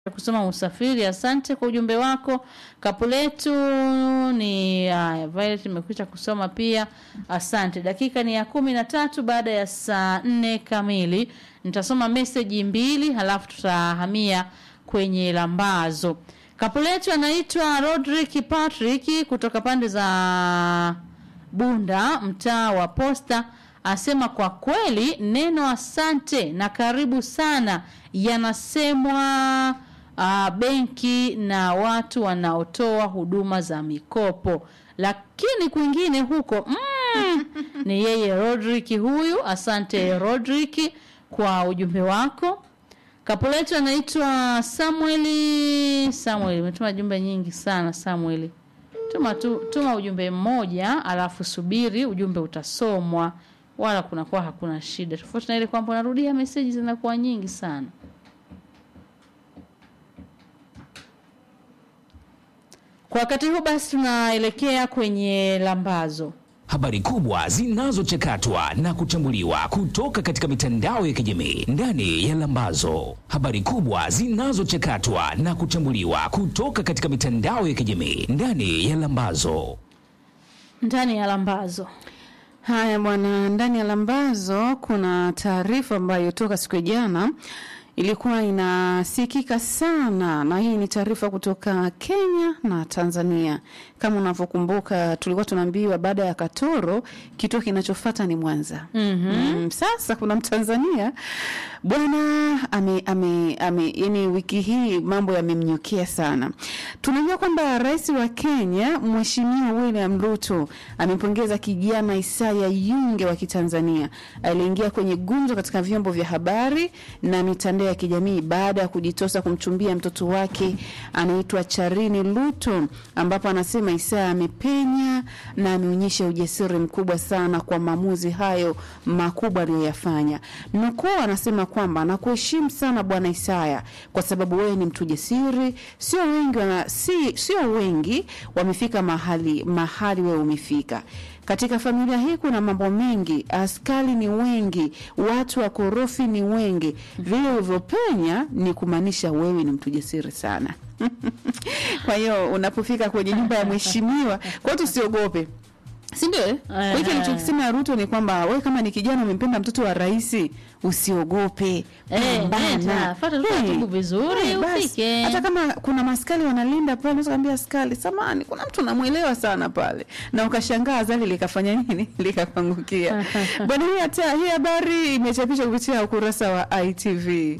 kusoma usafiri. Asante kwa ujumbe wako. Kapu letu ni haya, Violet imekwisha kusoma pia, asante. Dakika ni ya kumi na tatu baada ya saa nne kamili. Nitasoma meseji mbili halafu tutahamia kwenye lambazo. Kapu letu anaitwa Rodrick Patrick kutoka pande za Bunda, mtaa wa Posta, asema kwa kweli neno asante na karibu sana yanasemwa uh, benki na watu wanaotoa huduma za mikopo, lakini kwingine huko mm, ni yeye Rodrick huyu. Asante Rodrick kwa ujumbe wako. Kapu letu anaitwa Samueli. Samueli, umetuma jumbe nyingi sana Samueli. Tuma, tu, tuma ujumbe mmoja alafu subiri ujumbe utasomwa, wala kunakuwa hakuna shida, tofauti na ile kwamba unarudia meseji zinakuwa nyingi sana. Kwa wakati huu basi tunaelekea kwenye lambazo. Habari kubwa zinazochakatwa na kuchambuliwa kutoka katika mitandao ya kijamii ndani ya Lambazo. Habari kubwa zinazochakatwa na kuchambuliwa kutoka katika mitandao ya kijamii ndani ya Lambazo. Ndani ya lambazo Haya bwana, ndani ya Lambazo kuna taarifa ambayo toka siku ya jana ilikuwa inasikika sana, na hii ni taarifa kutoka Kenya na Tanzania. Kama unavyokumbuka, tulikuwa tunaambiwa baada ya Katoro kituo kinachofuata ni Mwanza. mm-hmm. Mm, sasa kuna Mtanzania bwana ame, ame, ame, yani wiki hii mambo yamemnyukia sana. Tunajua kwamba rais wa Kenya Mheshimiwa William Ruto amempongeza kijana Isaya Yunge wa Kitanzania aliingia kwenye gumzo katika vyombo vya habari na mitandao ya kijamii baada ya kujitosa kumchumbia mtoto wake anaitwa Charini Luto, ambapo anasema Isaya amepenya na ameonyesha ujasiri mkubwa sana kwa maamuzi hayo makubwa aliyoyafanya. Nukuu anasema kwamba nakuheshimu sana bwana Isaya kwa sababu wewe ni mtu jasiri, sio wengi wana, si, sio wengi wamefika mahali mahali wewe umefika. Katika familia hii kuna mambo mengi, askari ni wengi, watu wakorofi ni wengi. Vile ulivyopenya ni kumaanisha wewe ni mtu jasiri sana. Kwa hiyo unapofika kwenye nyumba ya mheshimiwa, kwa hiyo tusiogope si ndio? eh? Kwa hiyo alichokisema Ruto ni kwamba wewe kama ni kijana umempenda mtoto wa rais, usiogope, Eh, pambana. nenda, fuata tu Eh, taratibu vizuri, eh, basi. ufike. Hata kama kuna maskari wanalinda pale, unaweza kaambia askari, samani, kuna mtu namwelewa sana pale, na ukashangaa azali likafanya nini, likakuangukia. Bwana, hii hata hii habari imechapishwa kupitia ukurasa wa ITV.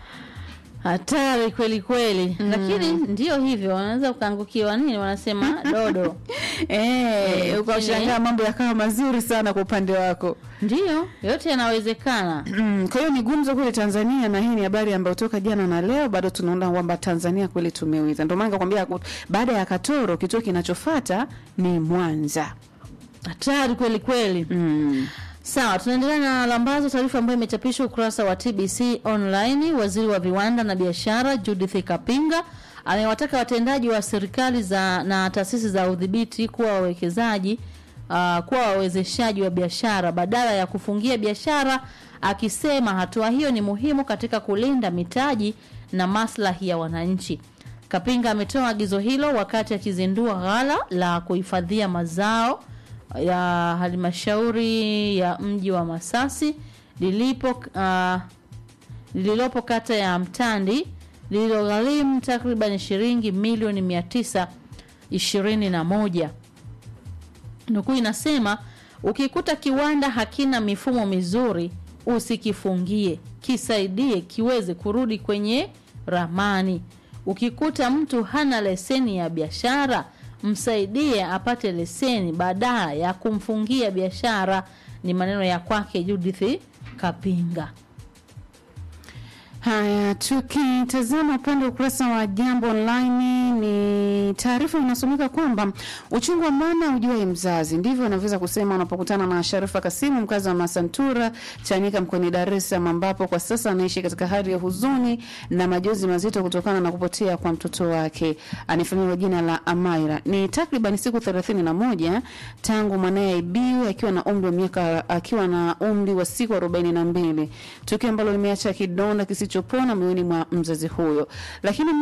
hatari kweli kweli, lakini ndio hivyo, wanaweza ukaangukiwa nini, wanasema dodo. Eh, Eh, ukashangaa mambo yakawa mazuri sana kwa upande wako. Ndio, yote yanawezekana. Mm, kwa hiyo ni gumzo kule Tanzania, na hii ni habari ambayo toka jana na leo bado tunaona kwamba Tanzania kweli tumeweza. Ndio maana nikakwambia ku- baada ya Katoro kituo kinachofuata ni Mwanza. Hatari kweli kweli. Mm. Sawa, tunaendelea na lambazo, taarifa ambayo imechapishwa ukurasa wa TBC online. Waziri wa viwanda na biashara Judith Kapinga amewataka watendaji wa serikali za na taasisi za udhibiti kuwa wawekezaji uh, kuwa wawezeshaji wa biashara badala ya kufungia biashara, akisema hatua hiyo ni muhimu katika kulinda mitaji na maslahi ya wananchi. Kapinga ametoa agizo hilo wakati akizindua ghala la kuhifadhia mazao ya halmashauri ya mji wa Masasi lilipo uh, lililopo kata ya Mtandi lililogharimu takriban shilingi milioni mia tisa ishirini na moja. Nukuu inasema ukikuta kiwanda hakina mifumo mizuri, usikifungie, kisaidie kiweze kurudi kwenye ramani. Ukikuta mtu hana leseni ya biashara, msaidie apate leseni badala ya kumfungia biashara. Ni maneno ya kwake Judith Kapinga. Haya, tukitazama upande wa ukurasa wa Jambo Online ni taarifa inasomeka kwamba uchungu wa mama ujuae mzazi, ndivyo anavyoweza kusema unapokutana na Sharifa Kasimu, mkazi wa Masantura Chanika mkoani Dar es Salaam, ambapo kwa sasa anaishi katika hali ya huzuni na majonzi mazito kutokana na kupotea kwa mtoto wake anayefahamika kwa jina la Amaira. Ni takriban siku thelathini na moja tangu mwanaye aibiwe akiwa na umri wa miaka akiwa na umri wa siku arobaini na mbili, tukio ambalo limeacha kidonda kisicho kisichopona moyoni mwa mzazi huyo, lakini